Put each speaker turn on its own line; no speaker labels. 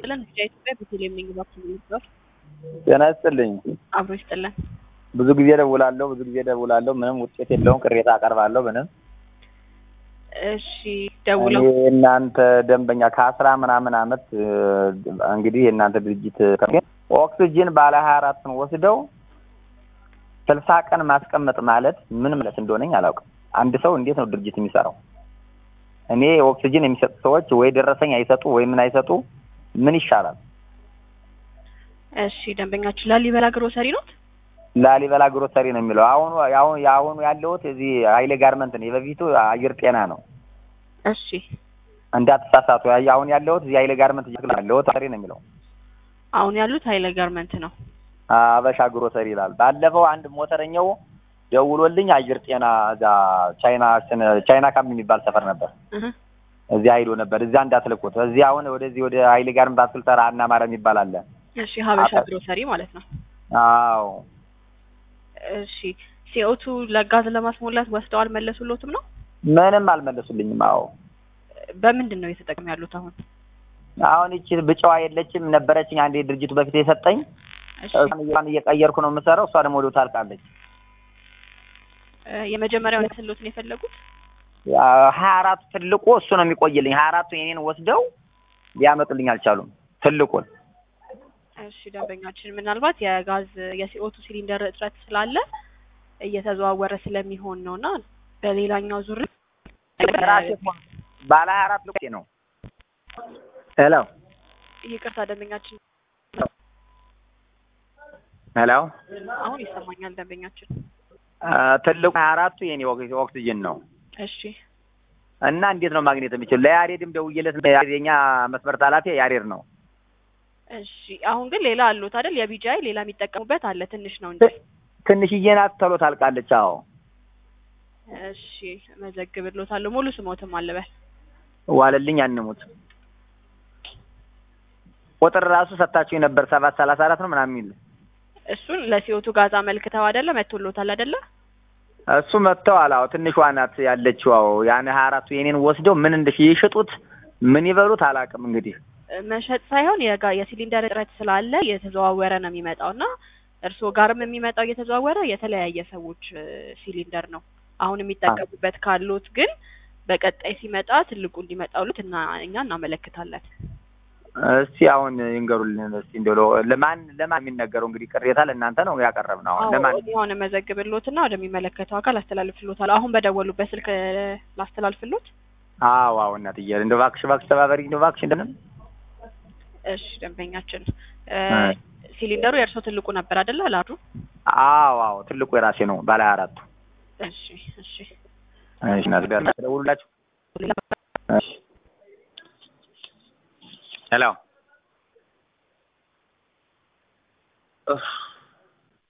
ይስጥልን። ብቻ ኢትዮጵያ ቤተልሔም ነኝ። እባክህ ነበር
ጤና ይስጥልኝ።
አብሮ ይስጥልን።
ብዙ ጊዜ ደውላለሁ፣ ብዙ ጊዜ ደውላለሁ። ምንም ውጤት የለውም። ቅሬታ አቀርባለሁ። ምንም
እሺ ደውለው
እኔ እናንተ ደንበኛ ከአስራ ምናምን አመት እ፣ እንግዲህ የእናንተ ድርጅት ኦክስጅን ባለ ሀያ አራትን ወስደው ስልሳ ቀን ማስቀመጥ ማለት ምን ማለት እንደሆነኝ አላውቅም። አንድ ሰው እንዴት ነው ድርጅት የሚሰራው? እኔ ኦክስጅን የሚሰጡ ሰዎች ወይ ደረሰኝ አይሰጡ ወይ ምን አይሰጡ፣ ምን ይሻላል?
እሺ ደንበኛችን ላሊበላ ግሮሰሪ ነው።
ላሊበላ ግሮሰሪ ነው የሚለው። አሁኑ አሁን የአሁኑ ያለሁት እዚህ ሀይሌ ጋርመንት ነው። የበፊቱ አየር ጤና ነው።
እሺ
እንዳትሳሳቱ። ያ- አሁን ያለሁት እዚህ ሀይሌ ጋርመንት ያለሁት ሰሪ ነው የሚለው።
አሁን ያሉት ሀይለ ጋርመንት ነው።
አበሻ ግሮሰሪ ይላል። ባለፈው አንድ ሞተረኛው ደውሎልኝ አየር ጤና እዛ ቻይና ቻይና ካምፕ የሚባል ሰፈር ነበር።
እህ
እዚያ ሄዶ ነበር። እዚያ እንዳትልኩት። እዚህ አሁን ወደዚህ ወደ ሀይሌ ጋርመንት አትክልት ተራ እና ማርያም ይባል አለ።
እሺ ሀበሻ
አጠ-
ግሮሰሪ ማለት ነው።
አዎ
እሺ ሲኦቱ ለጋዝ ለማስሞላት ወስደው አልመለሱሎትም ነው?
ምንም አልመለሱልኝም። አዎ
በምንድን ነው እየተጠቀሙ ያሉት አሁን?
አሁን ይቺ ብጫዋ የለችም ነበረችኝ አንዴ ድርጅቱ በፊት የሰጠኝ
እሺ
እሷን እየቀየርኩ ነው የምሰራው። እሷ ደግሞ ወዲያው ታልቃለች።
እ፣ የመጀመሪያውን ስሎትን የፈለጉት
ሀያ አራቱ ትልቁ እሱ ነው የሚቆይልኝ። ሀያ አራቱ የኔን ወስደው ሊያመጡልኝ አልቻሉም። ትልቁን
እሺ ደንበኛችን ምናልባት የጋዝ የሲኦቱ ሲሊንደር እጥረት ስላለ እየተዘዋወረ ስለሚሆን ነው እና በሌላኛው ዙር
ራሴ እኮ ባለ ሀያ አራት ልቆ ነው። ሄሎ
ይቅርታ ደንበኛችን
ሄሎ ሄሎ
አሁን ይሰማኛል ደንበኛችን
ትልቁ ሀያ አራቱ የኔ ኦክ- ኦክሲጅን ነው
እሺ
እና እንዴት ነው ማግኘት የሚችል? ለያሬድም ደውዬለት የኛ መስመር ኃላፊ ያሬድ ነው።
እሺ አሁን ግን ሌላ አሉት አይደል የቢጃይ ሌላ የሚጠቀሙበት አለ ትንሽ ነው እንጂ
ትንሽዬ ናት፣ ቶሎ ታልቃለች። አዎ
እሺ መዘግብሎታለሁ ሙሉ ስሞትም አለበል
ዋለልኝ አንሙት ቁጥር ራሱ ሰታችሁ ነበር ሰባት ሰላሳ አራት ነው ምናምን የሚል
እሱን ለሲኦቱ ጋዝ አመልክተው አይደለ መቶሎታል አይደለ
እሱ መጥተዋል። አዎ ትንሿ ናት ያለችው። አዎ ያን ሀያ አራቱ የኔን ወስደው ምን እንደሽ ይሽጡት ምን ይበሉት አላውቅም። እንግዲህ
መሸጥ ሳይሆን የጋ የሲሊንደር እጥረት ስላለ እየተዘዋወረ ነው የሚመጣው እና እርስዎ ጋርም የሚመጣው እየተዘዋወረ የተለያየ ሰዎች እ፣ ሲሊንደር ነው አሁን የሚጠቀሙበት ካሉት ግን በቀጣይ ሲመጣ ትልቁ እንዲመጣሉት እና እኛ እናመለክታለን።
እስቲ አሁን ይንገሩልን እስቲ እንደው ለማን ለማን የሚነገረው እንግዲህ ቅሬታ ለእናንተ ነው ያቀረብነው። አሁን ለማን
የሆነ መዘግብሎትና ወደሚመለከተው አካል አስተላልፍሎታል። አሁን በደወሉበት ስልክ እ፣ ላስተላልፍሎት።
አዎ አዎ እናትዬ እንደው እባክሽ እባክሽ ተባበሪ እንደው እባክሽ እንደምን
እሺ ደንበኛችን እ፣ ሲሊንደሩ የእርስዎ ትልቁ ነበር አይደለ ላዱ?
አዎ አዎ ትልቁ የራሴ ነው ባለ ሀያ አራቱ
እሺ እሺ
እሺ እናት ደውሉላችሁ እሺ ሄሎ